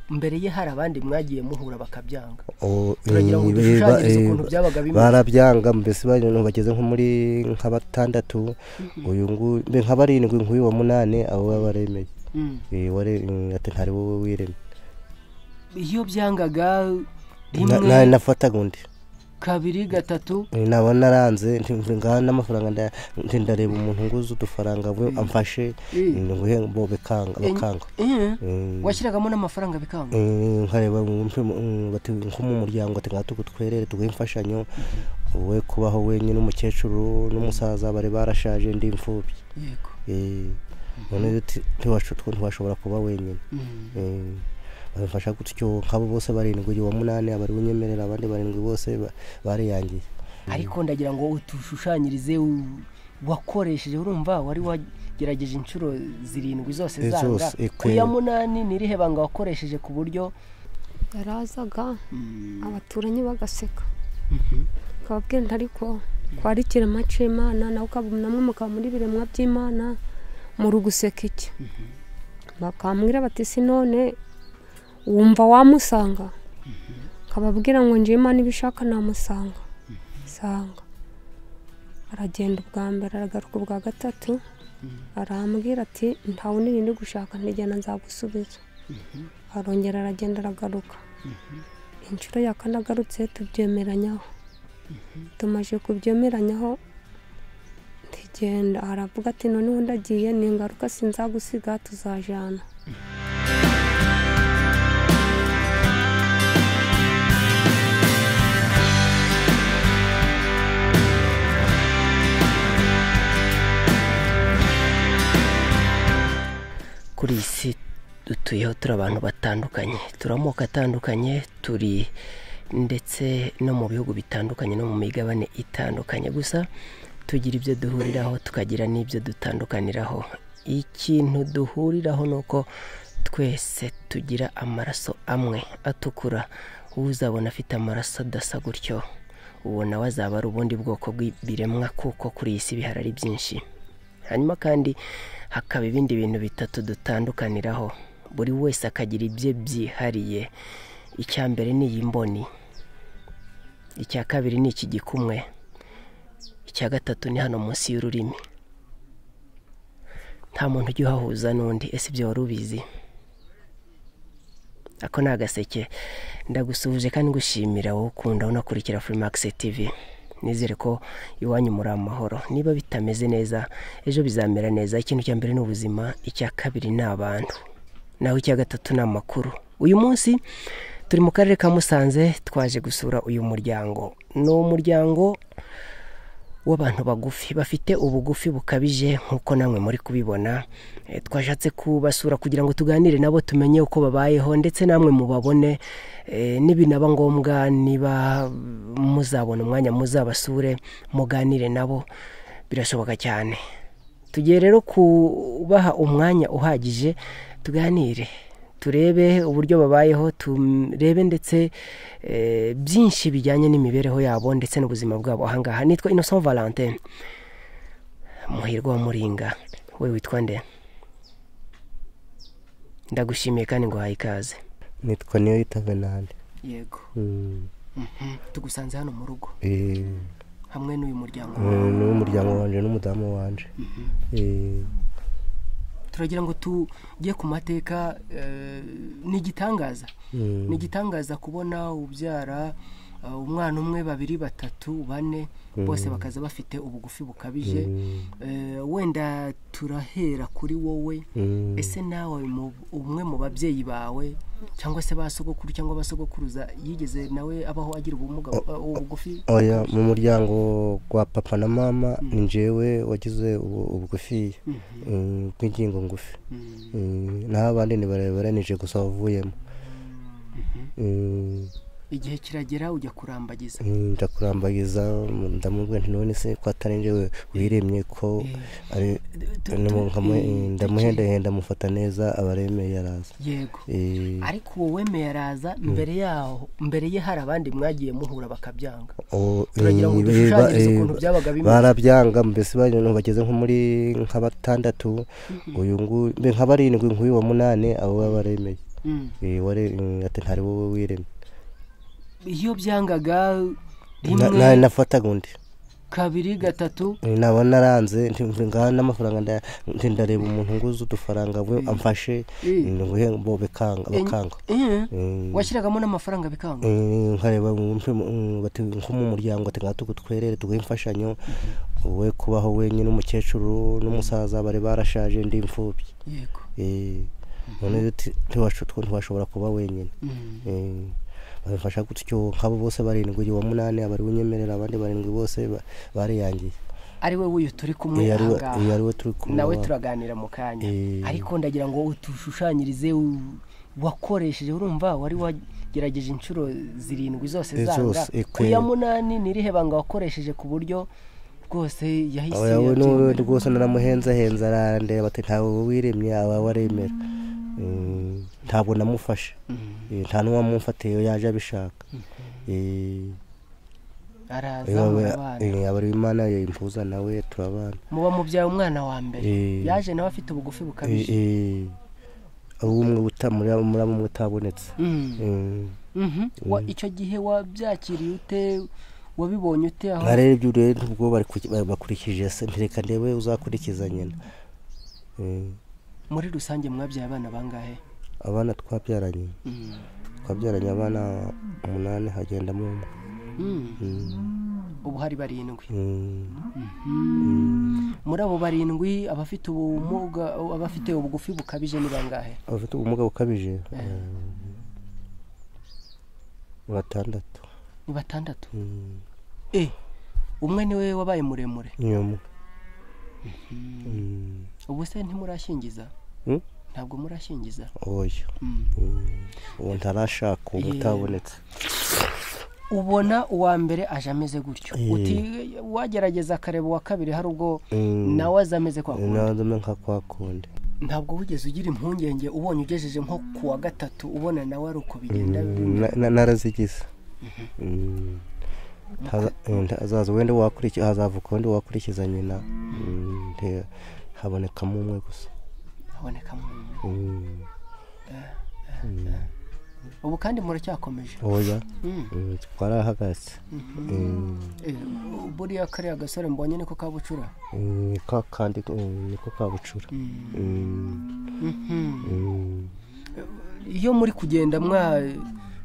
mbere ye hari abandi mwagiye muhura bakabyanga Oh, turagira ngo eh, dushushanyize eh, ukuntu byabaga bimeze barabyanga mbese bantu bageze nko muri nka batandatu uyu nguyu mbe nka barindwi nk'uyu wa munani abo baba baremeye Mm. Eh, ware- mm, ati ntari wowe wiremye iyo byangaga Na- na- rimwe nafataga undi kabiri gatatu Eh, naba naranze nti- nti ngaha n'amafaranga nda- nti ndareba umuntu nguze udufaranga we amfashe Eh. ngo he bo bikanga bakanga Eh, Eh, washyiragamo n'amafaranga bikanga eh, nkareba mu- mu- mu- bati nko mu muryango ati ngaha tugutwerere tuguhe imfashanyo we kubaho wenyine umukecuru n'umusaza bari barashaje ndi imfubyi yego Eh, none rero ti- ntiwasho- twe ntiwashobora kuba wenyine Mm. Eh, bamfasha gutyo nk'abo bose barindwi uwa munani abari bunyemerera abandi barindwi bose ba- bariyangiye ariko ndagira ngo utushushanyirize u- wakoresheje urumva wari wagerageje inshuro zirindwi zose Eh, zanga zose, eh, ku ya kweli. munani n'irihe banga wakoresheje ku buryo yarazaga mm, abaturanyi bagaseka mhm, ukababwira nti ariko ko ari ikirema cy'imana nawe ukaba namwe mukaba muri biremwa by'imana muri guseka iki bakambwira bati si none wumva wamusanga ukababwira ngo njye imana ibishaka namusanga sanga aragenda ubwa mbere aragaruka ubwa gatatu arambwira ati nta wundi ndi gushaka ntigena nzagusubiza arongera aragenda aragaruka inshuro ya kane agarutse tubyemeranyaho tumaze kubyemeranyaho ntigenda aravuga ati noneho ndagiye ni ingaruka sinzagusiga tuzajyana kuri iyi si dutuyeho turi abantu batandukanye turi amoko atandukanye turi ndetse no mu bihugu bitandukanye no mu migabane itandukanye gusa tugira ibyo duhuriraho tukagira n'ibyo dutandukaniraho ikintu duhuriraho ni uko twese tugira amaraso amwe atukura uzabona afite amaraso adasa gutyo uwo nawe azaba ari ubundi bwoko bw'ibiremwa kuko kuri iyi si bihari ari byinshi hanyuma kandi hakaba ibindi bintu bitatu dutandukaniraho buri wese akagira ibye byihariye icya mbere ni iyi mboni icya kabiri ni iki gikumwe icya gatatu ni hano munsi y'ururimi nta muntu ujya uhahuza n'undi ese ibyo wari ubizi ako ni agaseke ndagusuhuje kandi ngushimira wowe ukunda unakurikira kuri makisi tivi nizere ko iwanyu muri amahoro niba bitameze neza ejo bizamera neza ikintu cya mbere ni ubuzima icya kabiri ni abantu naho icya gatatu ni amakuru uyu munsi turi mu karere ka musanze twaje gusura uyu muryango ni umuryango w'abantu bagufi bafite ubugufi bukabije nk'uko namwe muri kubibona Eh, twashatse kubasura kugira ngo tuganire nabo tumenye uko babayeho ndetse namwe mubabone eh, nibinaba ngombwa niba muzabona umwanya muzabasure muganire nabo birashoboka cyane tugiye rero kubaha umwanya uhagije tuganire turebe uburyo babayeho turebe ndetse eh, byinshi bijyanye n'imibereho yabo ndetse n'ubuzima bwabo ahangaha nitwa innocent valentin muhirwa wa muringa we witwa nde ndagushimiye kandi ngo ikaze nitwa niyo yita venande yego Mm, tugusanze hano mu rugo eh, hamwe n'uyu muryango eh, n'umuryango wanje n'umudamu wanje Eh, turagira ngo tujye ku mateka eh, ni igitangaza mm, ni igitangaza kubona ubyara eh, umwana umwe babiri batatu bane bose bakaza bafite ubugufi bukabije Eh, wenda turahera kuri wowe mm. ese nawe mu- umwe mu babyeyi bawe cyangwa se ba sogokuru cyangwa abasogokuruza yigeze nawe abaho agira ubumuga eh, ubugufi oya mu muryango wa papa na mama ni njyewe wagize ubu- ubugufi eh, bw'ingingo ngufi Mm, Eh, naho abandi ni barebare nije gusa wavuyemo Eh, igihe kiragera ujya kurambagiza ndakurambagiza ndamubwira nti none se ko atari njyewe wiremye ko ari Tu- ni mu- tu- nkamu- eh, ndamuhendahenda mufata neza abaremeye araza yego Eh, ariko uwo wemeye araza mbere yaho mbere ye hari abandi mwagiye muhura bakabyanga o- turagira ngo eh, dushushanyize eh, ukuntu byabaga bimeze barabyanga mbese bantu bageze nko muri nka batandatu uyu nguyu mbe nka barindwi nk'uyu wa munani abo baba baremeye Eh, ware mm, ati ntari wowe wiremye iyo byangaga Na- rimwe na- nafataga undi kabiri gatatu Eh, naba naranze nti- nti ngaha n'amafaranga nda- nti ndareba umuntu nguze udufaranga we amfashe Eh. ngo he bo bikanga bakanga Eh, Eh, washyiragamo n'amafaranga bikanga Eh, nkareba wumve mm, bati nko mu muryango ati ngaha tugutwerere tuguhe imfashanyo wowe kubaho wenyine umukecuru n'umusaza bari barashaje ndi imfubyi yego Eh, none rero ti- ntiwasho- twe ntiwashobora kuba wenyine Mm. Eh, babifasha gutyo nk'abo bose barindwi uyu wa munani abari unyemerera abandi barindwi bose ba- bariyangiye ari wowe uyu turi kumwe Iyo ari we- ahangaha. iyo ari we turi kumwe nawe wa- turaganira mu kanya Eh. ariko ndagira ngo utushushanyirize u- wakoresheje urumva wari wagerageje inshuro zirindwi zose Eh, zanga zose, eh, ku ya kweli. munani n'irihe banga wakoresheje ku buryo rwose yahise oya we yabyemera. n'ubundi rwose naramuhenzahenza arandeba bati ntawe wiremye aba waremera Eh, ntabwo namufashe Eh, nta n'uwamumfatiye yaje abishaka Eh, arazamura eh, abana eh, abari imana yimpuza nawe turabana muba mubyaye umwana wa mbere Eh. yaje nawe afite ubugufi Eh, bukabije eh, abo umwe uta- muri abo- muri abo umwe utabonetse Mm. Eh, Mhm. Wa- icyo gihe wabyakiriye ute wabibonye ute aho nkareba ibyo rero ubwo bari ku- bari- bakurikije se ntireka ndebe uzakurikiza nyina Eh, muri rusange mwabyaye abana bangahe abana twabyaranye Mm. twabyaranye abana umunani hagendamo umwe Mm. Mm, ubu hari barindwi mm, muri abo barindwi abafite ubumuga abafite ubugufi bukabije ni bangahe abafite ubumuga bukabije eh, batandatu ni batandatu Mm, e umwe niwe wabaye muremure ni umwe ubu se ntimurashingiza Mm? ntabwo murashingiza oya Mm. Mm, uwo ntarashaka uwo Yeah. utabonetse ubona uwa mbere aje ameze gutyo Eh. uti wagerageza akareba uwa kabiri hari ubwo Mm, nawe aza ameze kwa kundi nazume nka kwa kundi ntabwo wigeze ugira impungenge ubonye ugejeje nko ku wa gatatu ubona nawe ari uko bigenda Mm, na- na- narazigize Mm, haza- eh, hazaza wenda wakurikiza hazavuka wenda wakurikiza nyina Mm, nte- habonekamo umwe gusa habonekamo umuntu. Mm, ubu kandi muracyakomeje oya Mm. Mm, twarahagaze Mm. Eh, buriya kariya gasore mbonye niko kabucura Mm, ka kandi mm, niko kabucura Mm, mm. iyo muri kugenda mwa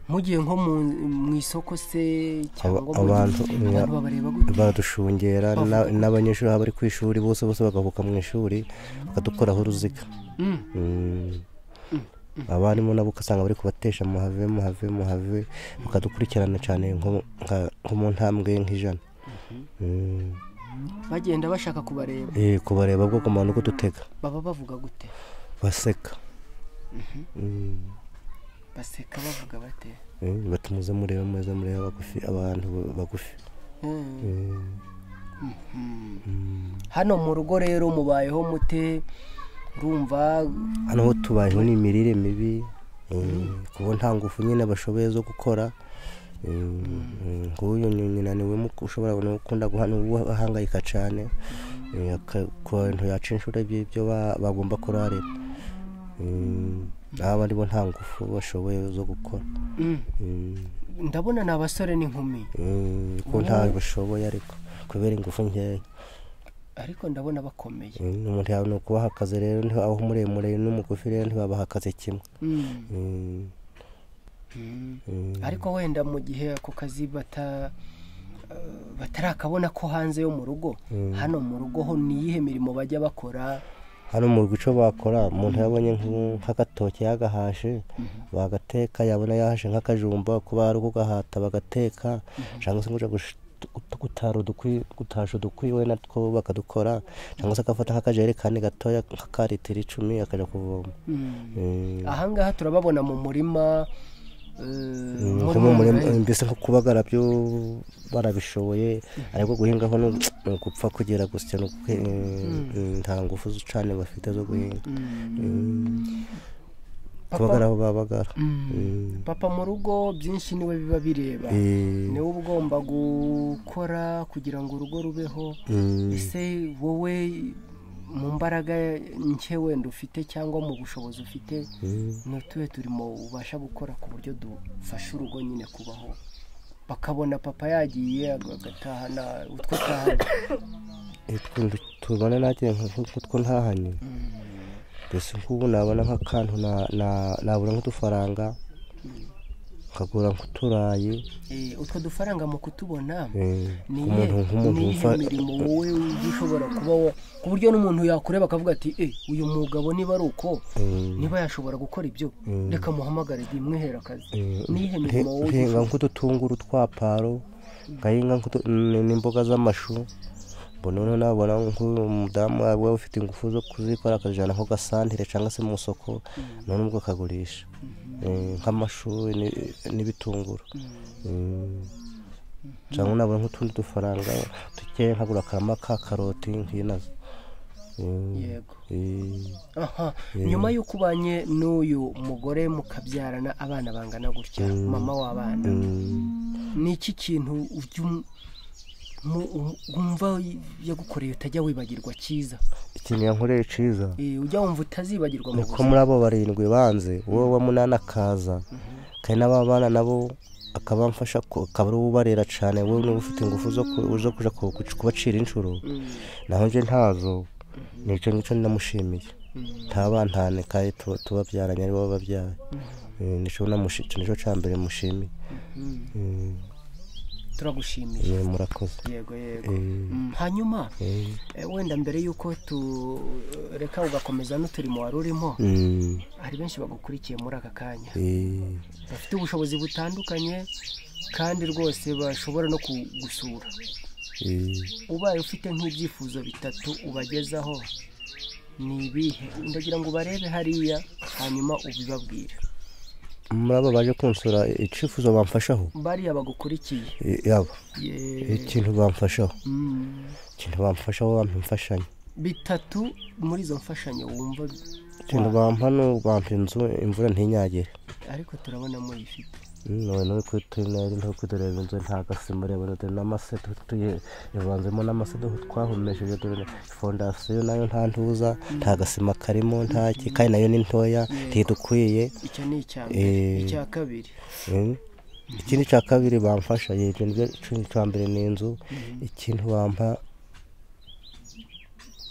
mugiye nko mu- mu isoko se cyangwa Aba- mu- abantu, abantu ya- babareba gute badushungera Bavuga na- ko- n'abanyeshuri aho bari ku ishuri bose bose bagahuka mu ishuri bakadukoraho uruziga Mm. Mm. abarimu nabo ugasanga bari kubatesha muhave muhave muhave bakadukurikirana cyane nko nka- nko mu ntambwe nk'ijana Mm. bagenda bashaka kubareba Eh, kubareba bwo kumara uko dutega baba bavuga gute baseka Mm. baseka bavuga bate Eh, bati muze murebe muze murebe abagufi abantu bagufi Mm. Mm. hano mu rugo rero mubayeho mute urumva hano ho tubayeho ni imirire mibi mm, kuba nta ngufu nyine bashoboye zo gukora Mm, mm, nk'uyu ni- nyina niwe muku- ushobora no gukunda guha- ni we ahangayika cyane kuntu yaca inshuro by'ibyo ba- bagomba kurarira Mm, aba ari bo nta ngufu bashoboye zo gukora Mm. Mm, ndabona ni abasore n'inkumi mm, ko ntawe bashoboye ariko kubera ingufu nkeya ariko ndabona bakomeye Mm, umuntu yabona ukubaha akazi rero nti- aho muremure n'umugufi rero ntibabaha akazi kimwe Mm. Mm, Mm. mm. ariko wenda mu gihe ako kazi bata eh, batarakabona ko hanze yo mu rugo hano mu rugo ho niyihe mirimo bajya bakora hano mu rugo icyo bakora umuntu yabonye nk'u- nk'agatoki yagahashe bagateka yabona yahashe nk'akajumba kuba hari ukugahata bagateka cyangwa se ngo gutara udukwi gutasha udukwi we natwo bakadukora cyangwa se agafata nk'akajerekani gatoya ka litiro icumi akajya kuvoma Eh, ahangaha turababona mu murima eh, nko mu murima mbese nko kubagara byo barabishoboye ariko guhingaho ni ugu- ni ugupfa kugira gusya ni ugu- eh, nta ngufu cyane bafite zo guhinga Mm. Mm. Papa- kubagara aho babagara Mm. papa mu rugo byinshi niwe biba bireba Eh, niwe uba ugomba gukora kugira ngo urugo rubeho mm, ese wowe mu mbaraga nke wenda ufite cyangwa mu bushobozi ufite ni utuhe turimo ubasha gukora ku buryo dufasha urugo nyine kubaho bakabona papa yagiye agatahana utwo atahana tubona natwe nk'utwo ntahanye mbese nk'ubu nabona nk'akantu na- na- nabura nk'udufaranga nkagura nk'uturayi Eh, utwo dufaranga mu kutubona eh, ni ku iyihe muntu nk'umuntu ni wumva iyihe mirimo wowe ujya ushobora kuba wa ku buryo n'umuntu yakureba akavuga ati eh uyu mugabo niba ari uko eh, niba yashobora gukora ibyo reka muhamagare bimwihere akazi eh, ni iyihe nte- mirimo wowe ntenga nk'udutunguru twa paro ngahinga nk'utu- n- n'imboga z'amashu mbona noneho nabona nk'umudamu waba ufite ingufu zo kuzikora akazijyana nko gasantere cyangwa se mu isoko none ubwo akagurisha Eh, nk'amashu ni- n'ibitunguru Mm. cyangwa nabona nk'utundi dufaranga dukeya nkagura akarama ka karoti nk'inazo Mm. yego Eh, aha nyuma y'uko ubanye n'uyu mugore mukabyarana abana bangana gutya mama w'abana mm. ni iki kintu ujya um- mu- um- wumva yagukoreye utajya wibagirwa cyiza ikintu yankoreye cyiza Eh, ujya wumva utazibagirwa mu ni ko buzima muri abo barindwi banze uwo wa munani akaza kandi n'aba bana nabo akaba mfasha ku- akaba ari ubarera cyane wowe niba ufite ingufu zo ku- zo kuja ku- ku- kubacira inshuro Mm, naho nje ntazo ni icyo ngicyo namushimiye mm, ntabantane kandi tu- tubabyaranye aribo bababyaye Eh, nicyo namushi- icyo nicyo cya mbere mushimiye mm. Eh, turagushimiye eh, murakoze yego yego Eh, Mm, hanyuma eh, eh, wenda mbere y'uko tureka ugakomeza n'uturimo wari urimo mm, hari benshi bagukurikiye muri aka kanya eh, bafite ubushobozi butandukanye kandi rwose bashobora no kugusura eh. ubaye ufite nk'ibyifuzo bitatu ubagezaho ni ibihe ndagira ngo ubarebe hariya hanyuma ubibabwire muri abo baje kunsura icyifuzo bamfashaho bariya bagukurikiye Eh, yabo Ye- ikintu bamfashaho Mm. ikintu bamfashaho bampa imfashanyo bitatu muri izo mfashanyo wumva ikintu bampa ni bampa inzu imvura ntinyagire ariko turabona muyifite noneho no kutunari no kutureba inzu nta gasima urebona dore n'amase tutuye ivanzemo n'amase duhu twahumesheje dore fondasiyo nayo nta ntuza nta gasima karimo nta ki kandi nayo ni ntoya ntidukwiye icyo ni icya mbere Eh. icya kabiri Mm. ikindi cya kabiri bamfasha yego nibyo ikindi cya mbere ni inzu ikintu bampa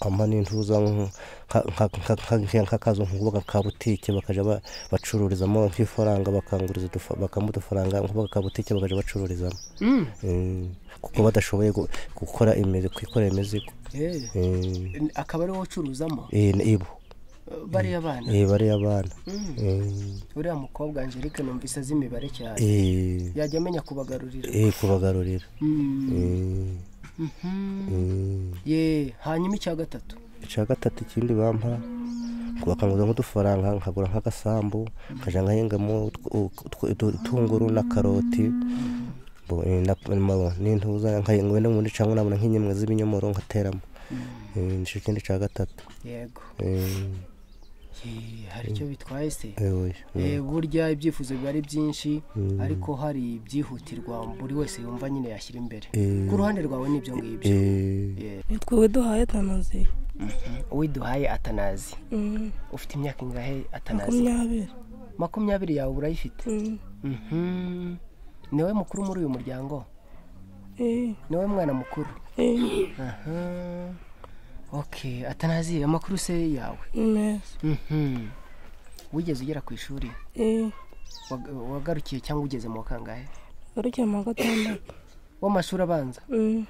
ampa n'intuza nk- nka- nka- nka- nka- nk'akazu nk'ubuga ka butike bakajya ba- bacururizamo nk'ifaranga bakanguriza udufa- bakampa udufaranga nk'ubuga ka butike bakajya bacururizamo Mm. Mm. kuko badashoboye gu- gukora imizi kwikorera imizigo Eh. Mm. akaba ari wowe ucuruzamo Eh, ni ibo bariya bana Eh, bariya abana Mm. Mm. uriya mukobwa Angelique numvise azi imibare cyane Eh, yajya amenya kubagarurira eh, kubagarurira Mm. Eh, Mhm. mm. ye hanyuma icya gatatu icya gatatu ikindi bampa bakanguza nk'udufaranga nkagura nk'agasambu nkajya nkahingamo utw- utw- utw- utu- utunguru na karoti bo- eh, na- na- n'intuza nkahinga wenda ubundi cyangwa nabona nk'ingemwe z'ibinyomoro nkateramo Eh, nicyo ikindi cya gatatu yego Eh, Ye, hari icyo bitwaye se eh, oya. Mm. Eh, burya ibyifuzo biba ari byinshi Mm. ariko hari ibyihutirwa buri wese yumva nyine yashyira imbere Eh, ku ruhande rwawe n'ibyo ngibyo eh, Ye. ni twe duhaye tanazi uwiduhaye atanazi Mm, ufite imyaka ingahe atanazi makumyabiri makumyabiri yawe urayifite Mm, Mhm. ni wowe mukuru muri uyu muryango eh, ni wowe mwana mukuru eh, aha ok atanazi amakuru se yawe meza Mhm. wigeze ugera ku ishuri eh, Wag- wagarukiye cyangwa ugeze mu wa kangahe garukiye mu wa gatandatu w'amashuri abanza Mm,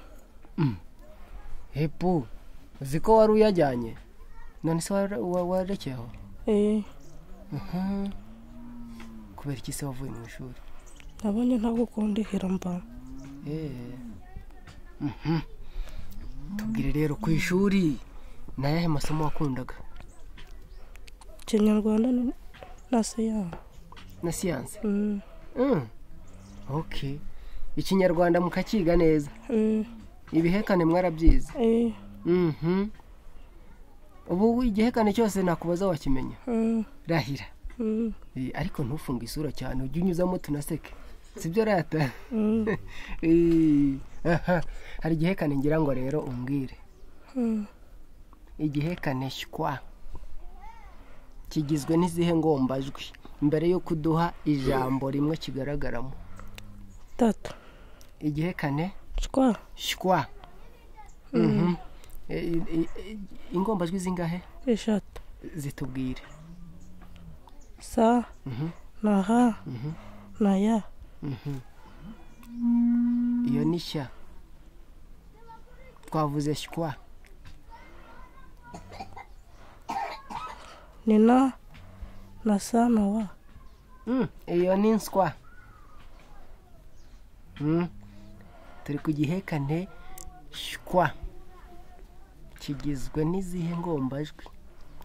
hepu uzi ko wari uyajyanye none se wara- wa- warekeyeho eh, Mhm. kubera iki se wavuye mu ishuri nabonye nta gukundihira mba Eh. Mhm. tubwire rero ku ishuri ni ayahe masomo wakundaga ikinyarwanda ni- na siyansi na siyanse Mm, Mm. ok ikinyarwanda mukakiga neza mm, ibihekane mwarabyize eh, Mhm. ubu igihekane cyose nakubaza wakimenya mm, rahira mm, Eh, ariko ntufunge isura cyane ujye unyuzamo tunaseke sibyo rata mm, Eh, aha. hari igihekane ngira ngo rero umbwire mm. igihekanishwa kigizwe n'izihe ngombajwi mbere yo kuduha ijambo rimwe kigaragaramo tatu igihekane shwa shwa Mhm. E- i- i- ingombajwi zingahe eshatu zitubwire sa Mhm. na ha Mhm. na ya Mhm. iyo ni shya twavuze shwa ni na na sa na wa Mm, iyo ni nswa Mm. turi ku gihekane shwa kigizwe n'izihe ngombajwi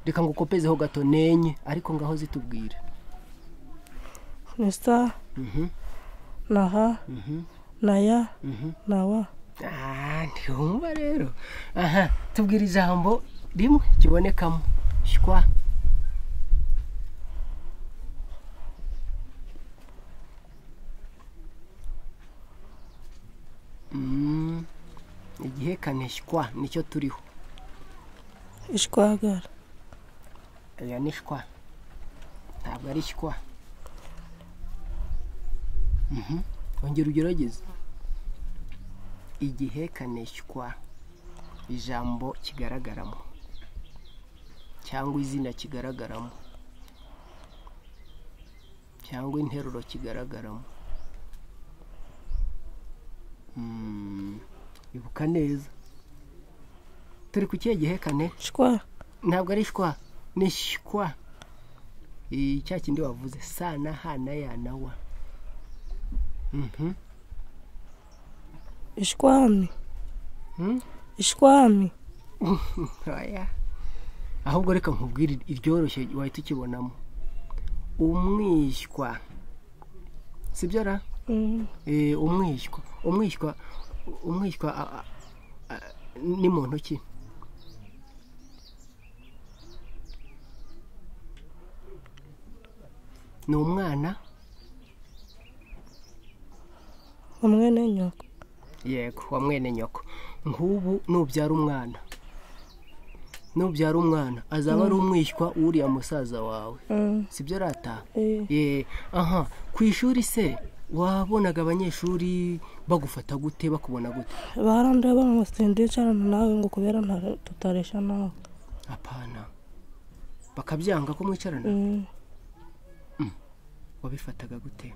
reka ngo ukopezeho gato nenye ariko ngaho zitubwire ni sa Mhm. na ha Mhm. na ya Mhm. na wa Ah, ntihumva rero aha tubwira ijambo rimwe kibonekamo shwa Mm, igihekane shwa nicyo turiho ishwagara iyo ni shwa ntabwo ari shwa Mhm. ongera ugerageze igihekane shwa ijambo kigaragaramo cyangwa izina kigaragaramo cyangwa interuro kigaragaramo Mm, ibuka neza turi ku kihe gihekane shwa ntabwo ari shwa ni shwa Eh, cya kindi wavuze sa na ha na ya na wa Mhm. ishwami Hmm? ishwami Oya. ahubwo reka nkubwire iryoroshye wahita ukibonamo umwishywa sibyo ra Mm, Eh, umwishywa umwishywa umwishywa a- a- a- ni mu ntoki ni umwana hamwe na nyoko yego wa mwene nyoko nk'ubu nubyara umwana nubyara umwana azaba ari umwishywa wuriya musaza wawe Mm, sibyo arataha eh, ye aha ku ishuri se wabonaga abanyeshuri bagufata gute bakubona gute barandoye bamusindiye cyane nawe ngo kubera nta- tutaresha nawe apana bakabyanga ko mwicarana Mm, wabifataga gute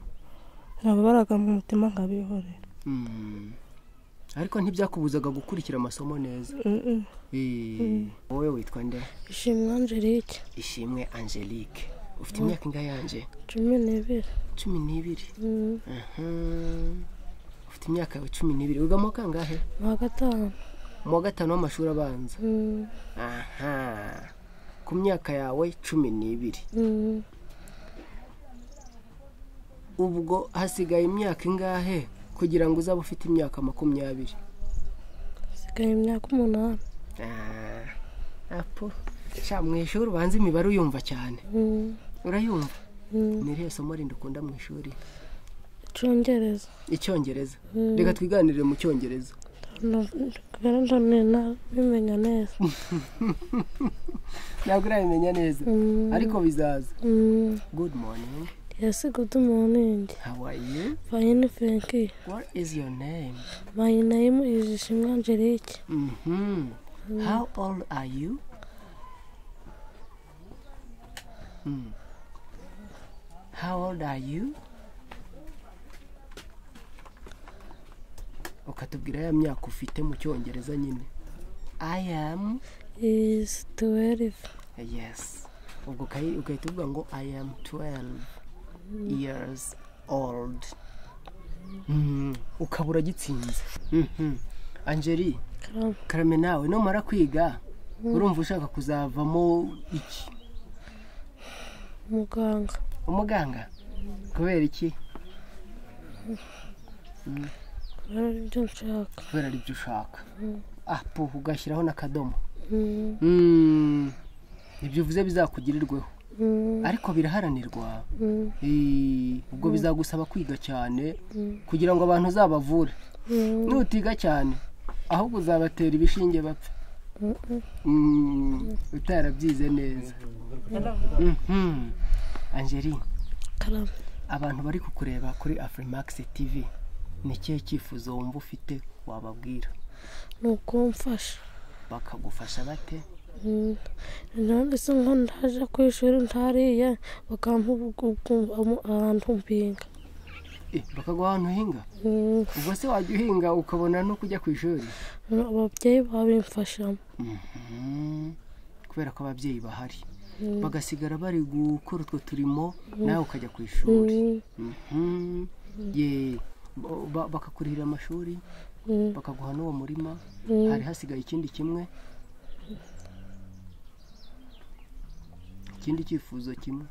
nababaraga mu mutima nkabihorera Mm. ariko ntibyakubuzaga gukurikira amasomo neza Mm, mm. Eh, wowe witwa nde Ishimwe Angelique ishimwe angelique ufite imyaka ingahe yanjye cumi n'ibiri cumi n'ibiri Mm, Aha. ufite imyaka yawe cumi n'ibiri wiga mu wa kangahe mu wa gatanu mu wa gatanu w'amashuri abanza Mm, aha ku myaka yawe cumi n'ibiri mm, ubwo hasigaye imyaka ingahe kugira ngo uzabe ufite imyaka makumyabiri hasigaye imyaka umunani Ah, apo sha mu ishuri ubanza imibare uyumva cyane Mm, urayumva mm, ni irihe somo rindi ukunda mu ishuri icyongereza icyongereza reka twiganirire mu cyongereza kubera ndanena bimenya neza ntabwo urabimenya neza Mm, ariko bizaza mm, good morning yes good morning how are you fine thank you what is your name my name is Ishimwe Angelique Mhm. How old are you? Mm. How old are you? ukatubwira ya myaka ufite mu cyongereza nyine i am is twelve yes ubwo ukayi- ugahita uvuga ngo i am 12 years old Mhm. ukaba uragitsinze Mhm. angeli Karam. karame nawe numara kwiga urumva ushaka kuzavamo iki muganga umuganga kubera iki kubera aribyo nshaka kubera ibyo ushaka apu ugashyiraho n'akadomo Mm, Mm. ibyo uvuze bizakugirirweho mm, ariko biraharanirwa mm, Eh, ubwo bizagusaba kwiga cyane Mm. kugira ngo abantu uzabavure mm, nutiga cyane ahubwo uzabatera ibishinge bapfa Mm, utarabyize neza Mhm. angeli karame abantu bari kukureba kuri afurimax tv ni ikihe cyifuzo wumva ufite wababwira ni ukumfasha bakagufasha bate Mm. nanditse nko ndaje ku ishuri ntariye bakampa ubu- ahantu mpinga Eh, bakaguha ahantu uhinga Mm. ubwo se wajya uhinga ukabona no kujya ku ishuri ababyeyi babimfashamo Mhm. kubera ko ababyeyi bahari bagasigara bari gukora utwo turimo nawe ukajya ku ishuri Mm. Mhm. ye ba- ba- bakakurihira amashuri Mm. bakaguha n'uwo murima Mm. hari hasigaye ikindi kimwe ikindi cyifuzo kimwe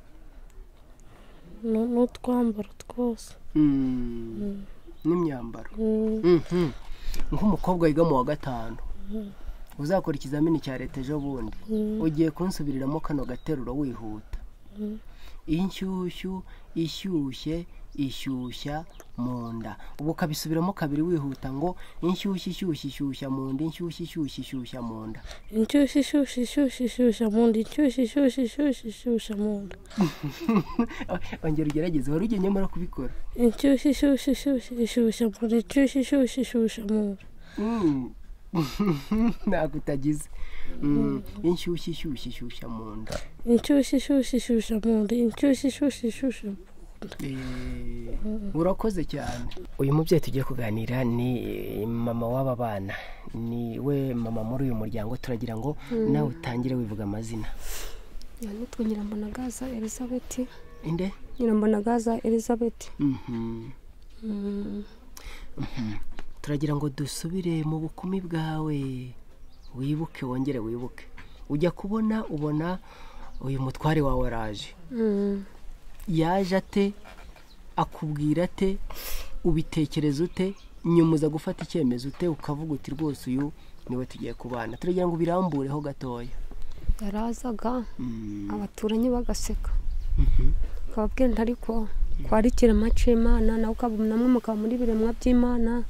Nu- n'utwambaro twose Mm. n'imyambaro Mm. Mhm. nk'umukobwa wiga mu wa gatanu uzakora ikizamini cya leta ejo bundi Mm. ugiye kunsubiriramo kano gateruro wihuta inshyushyu ishyushye ishyushya mu nda ubu ukabisubiramo kabiri wihuta ngo inshyushyu ishyushya ishyushya mu nda inshyushyu ishyushya ishyushya mu nda inshyushyu ishyushyu ishyushyu ishyushya mu nda inshyushyu ishyushyu ishyushyu ishyushya mu nda ongera ugerageze wari ugennye muri kubikora inshyushyu ishyushyu ishyushyu ishyushya mu nda inshyushyu ishyushyu ishyushya mu nda Mm. ntabwo utagize Mm. inshyushyu ishyushya ishyushya mu nda inshyushyu ishyushyu ishyushya mu nda inshyushyu ishyushyu ishyushya Eh, urakoze cyane uyu mubyeyi tugiye kuganira ni eh, mama w'aba bana ni we mama muri uyu muryango turagira ngo nawe utangire wivuga amazina nitwa nyirambonagaza elizabeth inde nyirambonagaza elizabeth Mhm. Mm, turagira ngo dusubire mu bukumi bwawe wibuke wongere wibuke ujya kubona ubona uyu mutware wawe araje mm, yaje ate akubwira ate ubitekereza ute nyuma uza gufata icyemezo ute ukavuga uti rwose uyu niwe tugiye kubana turagira ngo birambureho gatoya yarazaga abaturanyi bagaseka akababwira nti ariko twari ikirema cy'imana nawe ukaba namwe mukaba muri biremwa by'imana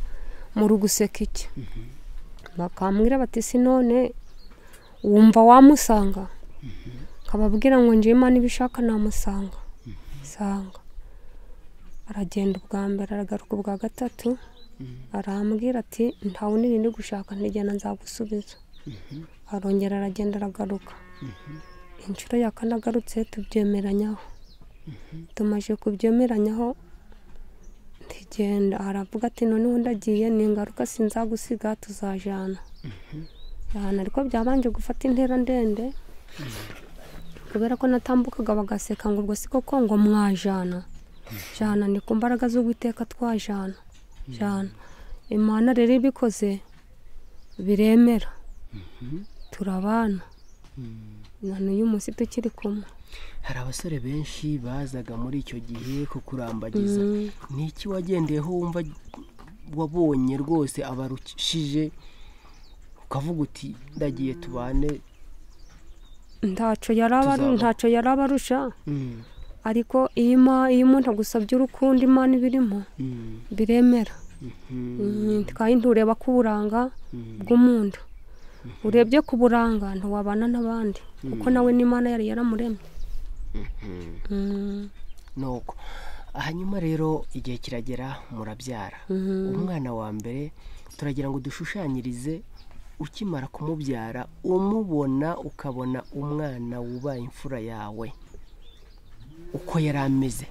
muri guseka iki bakambwira bati si none wumva wamusanga nkababwira ngo njye imana ibishaka namusanga sanga aragenda ubwa mbere aragaruka ubwa gatatu arambwira ati ntawe n'irindi gushaka ntigena nzagusubiza arongera aragenda aragaruka inshuro ya kane agarutse tubyemeranyaho tumaze kubyemeranyaho ntigenda aravuga ati noneho ndagiye ni ingaruka sinzagusiga tuzajana ahantu ariko byabanje gufata intera ndende kubera ko natambukaga bagaseka ngo ubwo si koko ngo mwajana jana ni ku mbaraga z'uwiteka twajana jana imana rero ibikoze biremera turabana na n'uyu munsi tukiri kumwe hari abasore benshi bazaga muri icyo gihe kukurambagiza ni iki wagendeyeho wumva wabonye rwose abarushije ukavuga uti ndagiye tubane ntacyo yaraba Tuzaba. ntacyo yaraba arusha ariko iyo ima- iyo umuntu agusabye urukundo imana ibirimo biremera Mm, kandi ntureba ku buranga bw'umuntu urebye ku buranga ntiwabana n'abandi kuko nawe n'imana yari yaramuremye Mm, nuko hanyuma rero igihe kiragera murabyara umwana wa mbere turagira ngo dushushanyirize ukimara kumubyara umubona ukabona umwana wubaye imfura yawe uko yari ameze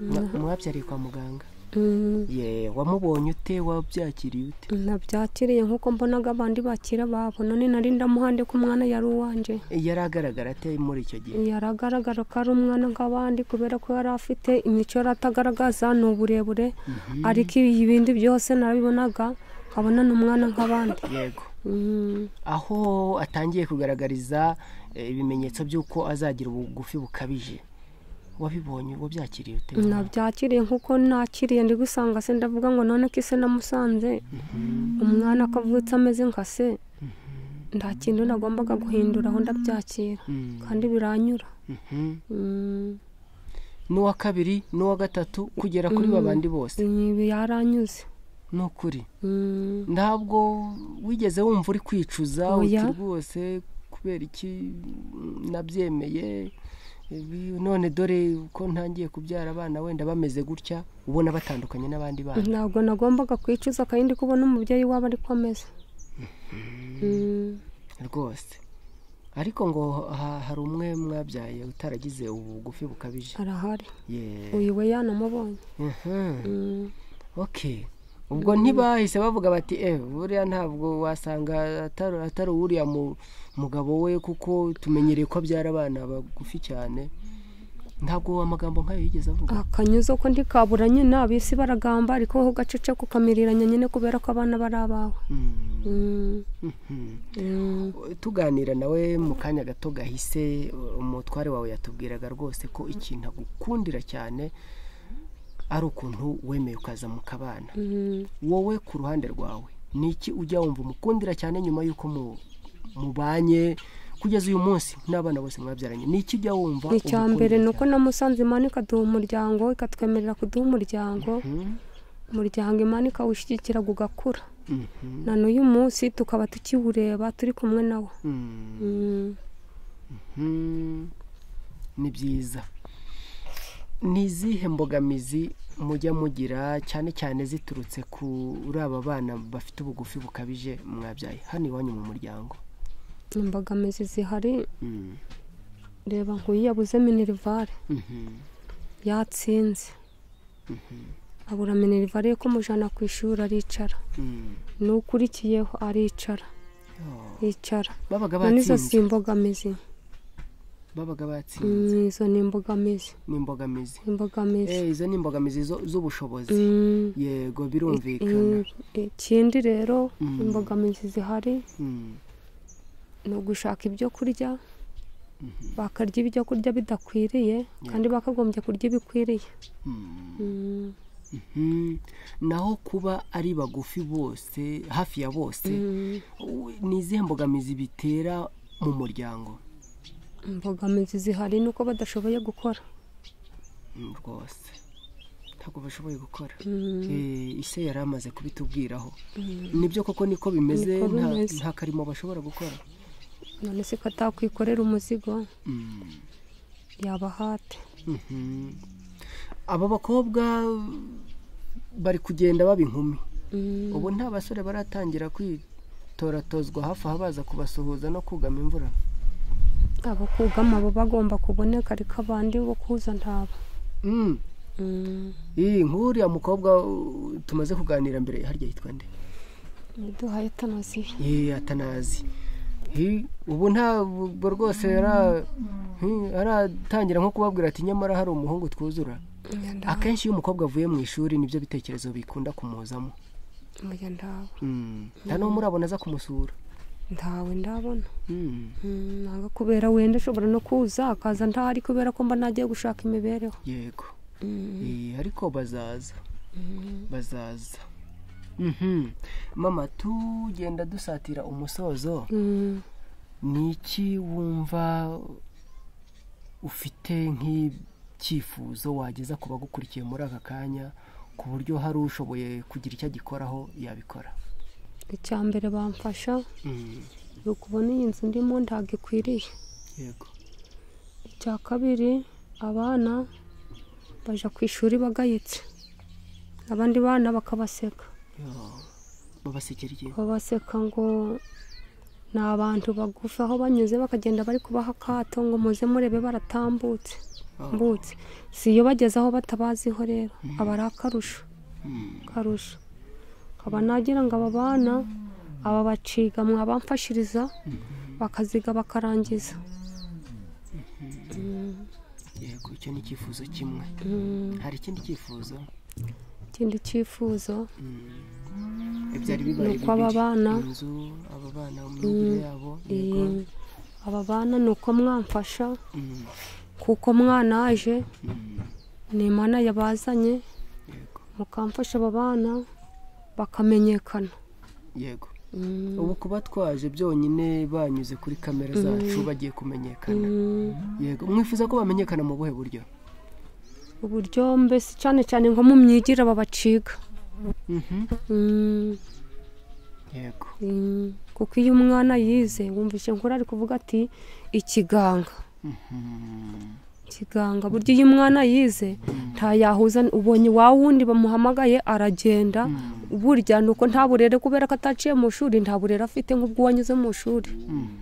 Mwa- mwabyariye kwa muganga mm, ye wamubonye ute wabyakiriye ute nabyakiriye nk'uko mbonaga abandi bakira babo none nari ndamuhande ko umwana yari uwanjye yari agaragara ate muri icyo gihe yaragaragara ko ari umwana nk'abandi kubera ko yari afite imico yari atagaragaza ni uburebure ariko ibindi byose narabibonaga nkabona ni umwana nk'abandi yego Mm, aho atangiye kugaragariza eh, ibimenyetso by'uko azagira ubugufi bukabije wabibonye wabyakiriye ute nabyakiriye nk'uko nakiriye ndi gusanga se ndavuga ngo none ko ise namusanze umwana akavutse ameze nka se nta kintu nagombaga guhindura aho ndabyakira Mm. kandi biranyura Mhm. Mm, n'uwa kabiri n'uwa gatatu kugera kuri babandi bose ibi yaranyuze ni ukuri Mm, ntabwo wigeze wumva uri kwicuza uti Oya. rwose kubera iki nabyemeye ibi, none dore uko ntangiye kubyara abana wenda bameze gutya ubona batandukanye n'abandi bana ntabwo nagombaga kwicuza kandi ndi kubona umubyeyi waba ariko ameze Mm, rwose ariko ngo ha- hari umwe mwabyaye utaragize ubugufi bukabije arahari Yeah. uyu we yanamubonye Mhm. Mm, okay ubwo ntibahise bavuga bati eh buriya ntabwo wasanga atari atari uriya mu- mugabo we kuko tumenyereye ko abyara abana bagufi cyane ntabwo amagambo nk'ayo yigeze avuga akanyuzo ko ndikabura nyine abisi baragamba ariko wowe ugacece kukamiriranya nyine kubera ko abana bari abawe Mm, Mm, mhm. mm. tuganira nawe mu kanya gato gahise umutware wawe yatubwiraga rwose ko ikintu agukundira cyane ari ukuntu wemeye ukaza mu kabana Mm, wowe ku ruhande rwawe ni iki ujya wumva umukundira cyane nyuma y'uko mu- mubanye kugeza uyu munsi n'abana bose mwabyaranye ni iki ujya wumva icya umukundira mbere ni uko cyane? namusanze Imana ikaduha umuryango ikatwemerera kuduha umuryango Mhm, umuryango Imana ikawushyigikira ugakura mhm, na n'uyu munsi tukaba tukiwureba turi kumwe nawo mhm, Mm, mhm. ni byiza ni izihe mbogamizi mujya mugira cyane cyane ziturutse kuri aba bana bafite ubugufi bukabije mwabyaye hano iwanyu mu muryango imbogamizi zihari Mhm, reba nk'uyu yabuze minerivare mhm, yatsinze abura minerivare yo kumujyana ku ishuri aricara mhm. n'ukurikiyeho aricara Oh, yicara babaga Na n'izo si batsinze imbogamizi babaga batsinze Mm, izo ni imbogamizi ni imbogamizi imbogamizi Eh, izo ni imbogamizi zo- z'ubushobozi Mm, yego mm, birumvikana ikindi rero Mm. imbogamizi zihari Mm, ni ugushaka ibyo kurya bakarya ibyo kurya bidakwiriye kandi bakagombye kurya ibikwiriye mm, Mm, mm. naho kuba ari bagufi bose hafi ya bose mm. u- ni izihe mbogamizi bitera mu muryango imbogamizi zihari ni uko badashoboye gukora Mm, rwose ntabwo bashoboye gukora Mm, Eh, ise yari amaze kubitubwiraho nibyo koko niko bimeze Niko nta- bimeze. nta karimo bashobora gukora none se ko atakwikorera umuzigo Mm. yabahate Mhm. aba bakobwa bari kugenda baba inkumi Mm, ubu nta basore baratangira kwitoratozwa hafi aha baza kubasuhuza no kugama imvura abo kugama bo bagomba kuboneka ariko abandi bo kuza ntabo Mm. Mm, iyi nk'uriya mukobwa uh, tumaze kuganira mbere harya yitwa nde yaduhaye tanoziye Ye, atanazi Hi, ubu ntabwo rwose ara- hi, aratangira nko kubabwira ati nyamara hari umuhungu twuzura akenshi iyo umukobwa avuye mu ishuri nibyo bitekerezo bikunda kumuzamo mujya ndabo Mm. nta n'uwo murabona aza kumusura ntawe ndabona Mm. Mm, nanga kubera wenda ashobora no kuza akaza ntahari kubera ko mba nagiye gushaka imibereho yego Mm, Eh, ariko bazaza mm. bazaza Mhm. mama tugenda dusatira umusozo Mm. ni iki wumva ufite nk'icyifuzo wageza ku bagukurikiye muri aka kanya ku buryo hari ushoboye kugira icyo agikoraho yabikora icya mbere bamfasha Mhm. ni ukubona iyi nzu ndimo ntabwo ikwiriye yego icya kabiri abana bajya ku ishuri bagayitse abandi bana bakabaseka Yo, babasekera igihe babaseka ngo ni abantu bagufi aho banyuze bakagenda bari kubaha akato ngo muze murebe baratambutse Oh. mbutse si iyo bageze aho batabaziho rero aba ari akarusho Mm. karusho nkaba nagira ngo aba bana aba baciga mwabamfashiriza bakaziga bakarangiza yego icyo ni icyifuzo kimwe Mm, hari ikindi cyifuzo ikindi cyifuzo ibyari bibaye Nuko aba bibiri. bana- inzu aba bana mu myigire yabo yego Eh, aba bana ni uko mwamfasha Mm. kuko mwanaje Mm. ni imana yabazanye yego mukamfasha aba bana bakamenyekana yego Mm, ubu kuba twaje byonyine banyuze kuri kamera zacu bagiye kumenyekana mm, yego mwifuza ko bamenyekana mu buhe buryo uburyo mbese cyane cyane nko mu myigire babaciga Mhm. Mm, yego mm, kuko iyo umwana yize wumvise nk'uri ari kuvuga ati ikiganga ikiganga burya iyo umwana yize ntayahuza ubonye wa wundi bamuhamagaye aragenda burya ni uko nta burere kubera ko ataciye mu shuri nta burere afite nk'ubwo wanyuze mu shuri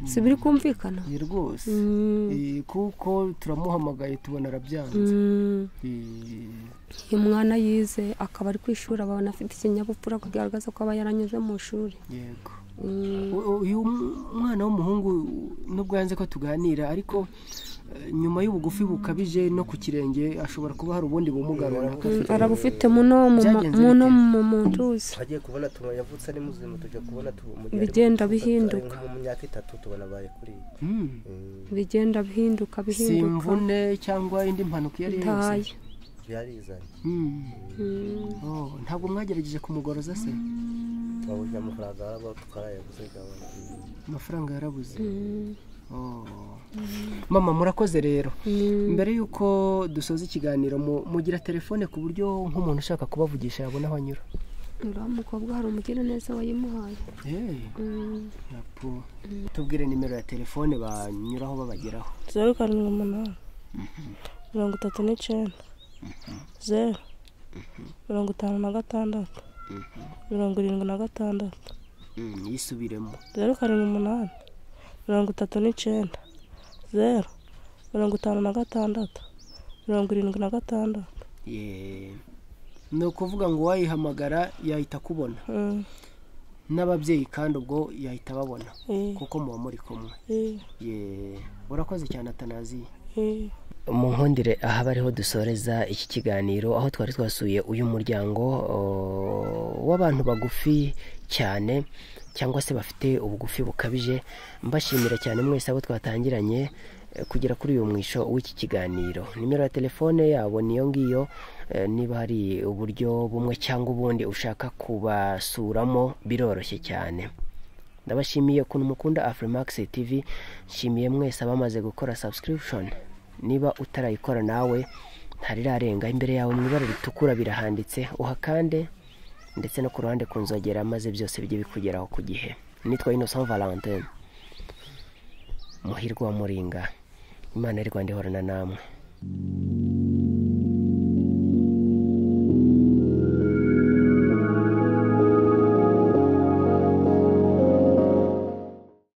si biri kumvikana ni rwose Mm, Eh, kuko turamuhamagaye tubona arabyanze mm. Eh, iyo umwana yize akaba ari ku ishuri aba afite ikinyabupfura kugaragaza ko aba yaranyuze mu shuri yego Mm, U- uyu mwana w'umuhungu nubwo yanze ko tuganira ariko eh, nyuma y'ubugufi bukabije no ku kirenge ashobora kuba hari ubundi bumuga runaka mm, afite. arabufite muno mu ma- Byagenze muno bite? mu mu ntuzi twagiye kubona tuma yavutse ari muzima tujya kubona tu- mu gihe ari Bigenda mu- bihinduka. ari nko mu myaka itatu tubona abaye kuri Mm. bigenda bihinduka si bihinduka imvune cyangwa indi mpanuka iyo ari yo yose ntaye byarizanye Mm. Mm, Oh, ntabwo mwagerageje kumugoroza se twabujya amafaranga araba tukarayaguze gabana amafaranga yarabuze mm, Oh. mama murakoze rero mm. mbere y'uko dusoza ikiganiro mu- mugira telefone ku buryo nk'umuntu ushaka kubavugisha yabona aho anyura uriya mukobwa hari umugiraneza wayimuhaye Eh, Mm, apo. tubwire nimero ya telefone banyuraho babageraho zeru karindwi umunani mirongo itatu n'icyenda zeru mirongo itanu na gatandatu mirongo irindwi na gatandatu Mm, yisubiremo zeru karindwi umunani mirongo itatu n'icyenda zeru mirongo itanu na gatandatu mirongo irindwi na gatandatu Yeah. ni ukuvuga ngo uwayihamagara yahita akubona Mm, n'ababyeyi kandi ubwo yahita ababona eh, kuko muba muri kumwe eh, Yeah. urakoze cyane atanaziye eh. mu nkundire aha bariho dusoreza iki kiganiro aho twari twasuye uyu muryango o, w'abantu bagufi cyane cyangwa se bafite ubugufi bukabije mbashimira cyane mwese abo twatangiranye eh, kugera kuri uyu mwisho w'iki kiganiro nimero ya telefone yabo niyo ngiyo eh, niba hari uburyo bumwe cyangwa ubundi ushaka kubasuramo biroroshye cyane ndabashimiye ukuntu mukunda afurimax tv nshimiye mwese abamaze gukora subscription niba utarayikora nawe ntarirarenga imbere yawe mu ibara ritukura birahanditse uhakande ndetse no ku ruhande ku nzogera maze byose bijye bikugeraho ku gihe nitwa innocent valentine muhirwa muringa imana iri rwanda ihorana namwe